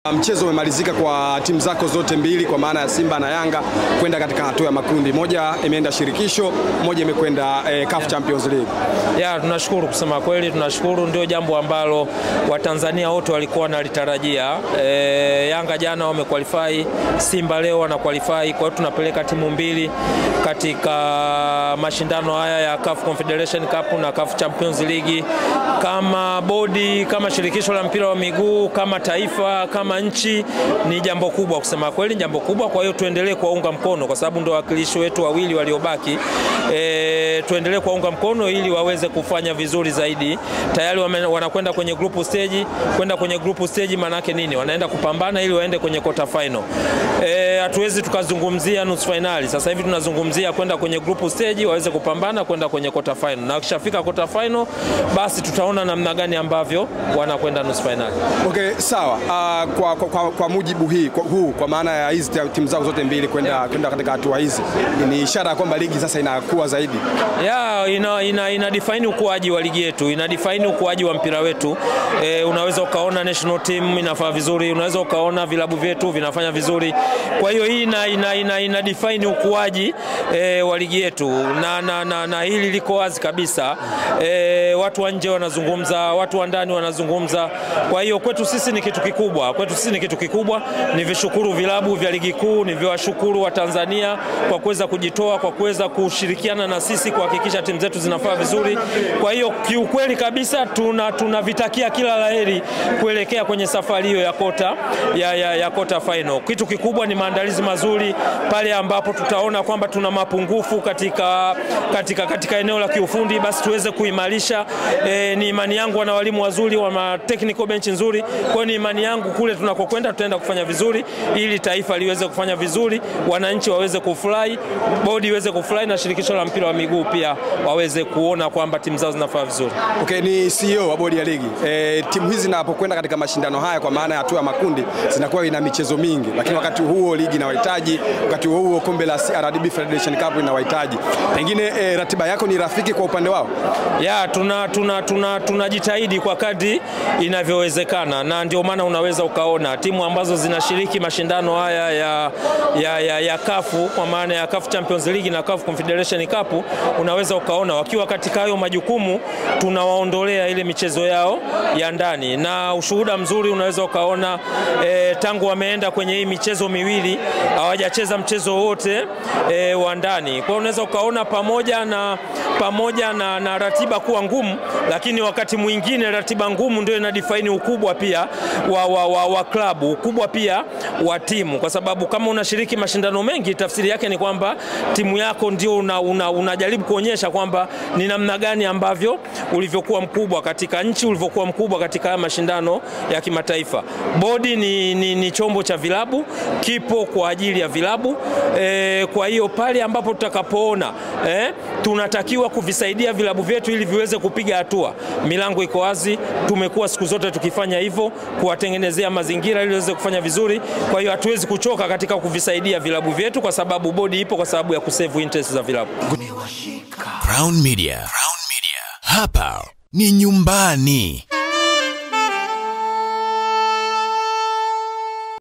Mchezo umemalizika kwa timu zako zote mbili kwa maana ya Simba na Yanga kwenda katika hatua ya makundi. Moja imeenda shirikisho, moja imekwenda eh, CAF Champions League. Ya, tunashukuru kusema kweli, tunashukuru. Ndio jambo ambalo Watanzania wote walikuwa wanalitarajia. E, Yanga jana wamequalify, Simba leo wana qualify. Kwa hiyo tunapeleka timu mbili katika mashindano haya ya CAF Confederation Cup na CAF Champions League. Kama bodi, kama shirikisho la mpira wa miguu, kama taifa, kama nchi, ni jambo kubwa kusema kweli, jambo kubwa. Kwa hiyo tuendelee kuwaunga mkono kwa sababu ndio wawakilishi wetu wawili waliobaki. E, tuendelee kuwaunga mkono ili waweze kufanya vizuri zaidi. Tayari wame- wanakwenda kwenye group stage. Kwenda kwenye group stage maanake nini? Wanaenda kupambana ili waende kwenye quarter final. Eh, hatuwezi tukazungumzia nusu finali. Sasa hivi tunazungumzia kwenda kwenye group stage waweze kupambana kwenda kwenye quarter final. Na wakishafika quarter final basi tutaona namna gani ambavyo wanakwenda nusu finali. Okay, sawa. Uh, kwa, kwa, kwa, kwa mujibu hii kwa, huu kwa maana ya hizi timu zako zote mbili kwenda kwenda katika hatua hizi ni ishara ya kwamba ligi sasa inakuwa zaidi. ya ina, ina, ina define ukuaji wa ligi yetu, ina define ukuaji wa mpira wetu. E, unaweza ukaona national team inafanya vizuri, unaweza ukaona vilabu vyetu vinafanya vizuri. Kwa hiyo hii ina, ina, ina, ina define ukuaji e, wa ligi yetu na, na, na, na hili liko wazi kabisa. E, watu wa nje wanazungumza, watu wa ndani wanazungumza. Kwa hiyo kwetu sisi ni kitu kikubwa, kwetu sisi ni kitu kikubwa. Ni vishukuru vilabu vya ligi kuu, ni viwashukuru wa Tanzania kwa kuweza kujitoa, kwa kuweza kushirikiana na sisi kuhakikisha timu zetu zinafaa vizuri. Kwa hiyo kiukweli kabisa tuna tunavitakia kila laheri kuelekea kwenye safari hiyo ya kota ya, ya, ya kota final. Kitu kikubwa ni maandalizi mazuri pale ambapo tutaona kwamba tuna mapungufu katika, katika, katika eneo la kiufundi, basi tuweze kuimarisha. E, ni imani yangu wana walimu wazuri, wana technical bench nzuri. Kwa hiyo ni imani yangu kule tunakokwenda tutaenda kufanya vizuri, ili taifa liweze kufanya vizuri, wananchi waweze kufurahi, bodi iweze kufurahi na shirikisho la mpira wa miguu pia waweze kuona kwamba timu zao zinafanya vizuri. Okay, ni CEO wa bodi ya ligi. E, timu hizi zinapokwenda katika mashindano haya kwa maana ya hatua ya makundi zinakuwa ina michezo mingi, lakini wakati huo ligi inawahitaji, wakati huo huo kombe la CRDB Federation Cup inawahitaji. Pengine e, ratiba yako ni rafiki kwa upande wao? ya tuna tuna tuna tunajitahidi kwa kadri inavyowezekana, na ndio maana unaweza ukaona timu ambazo zinashiriki mashindano haya ya, ya, ya, ya kafu kwa maana ya CAF Champions League na CAF Confederation Cup, unaweza ukaona wakiwa katika hayo majukumu, tunawaondolea ile michezo yao ya ndani, na ushuhuda mzuri unaweza ukaona e, tangu wameenda kwenye hii michezo miwili hawajacheza mchezo wote e, wa ndani. Kwa hiyo unaweza ukaona pamoja na pamoja na, na ratiba kuwa ngumu, lakini wakati mwingine ratiba ngumu ndio ina define ukubwa pia wa, wa, wa, wa klabu, ukubwa pia wa timu, kwa sababu kama unashiriki mashindano mengi, tafsiri yake ni kwamba timu yako ndio unajaribu una, una unajaribu kuonyesha kwamba ni namna gani ambavyo ulivyokuwa mkubwa katika nchi, ulivyokuwa mkubwa katika haya mashindano ya kimataifa. Bodi ni, ni, ni chombo cha vilabu, kipo kwa ajili ya vilabu e, kwa hiyo pale ambapo tutakapoona eh, tunatakiwa kuvisaidia vilabu vyetu ili viweze kupiga hatua, milango iko wazi. Tumekuwa siku zote tukifanya hivyo, kuwatengenezea mazingira ili waweze kufanya vizuri. Kwa hiyo hatuwezi kuchoka katika kuvisaidia vilabu vyetu, kwa sababu bodi ipo kwa sababu ya kusave interest za vilabu. Crown Media. Crown Media. Hapa ni nyumbani.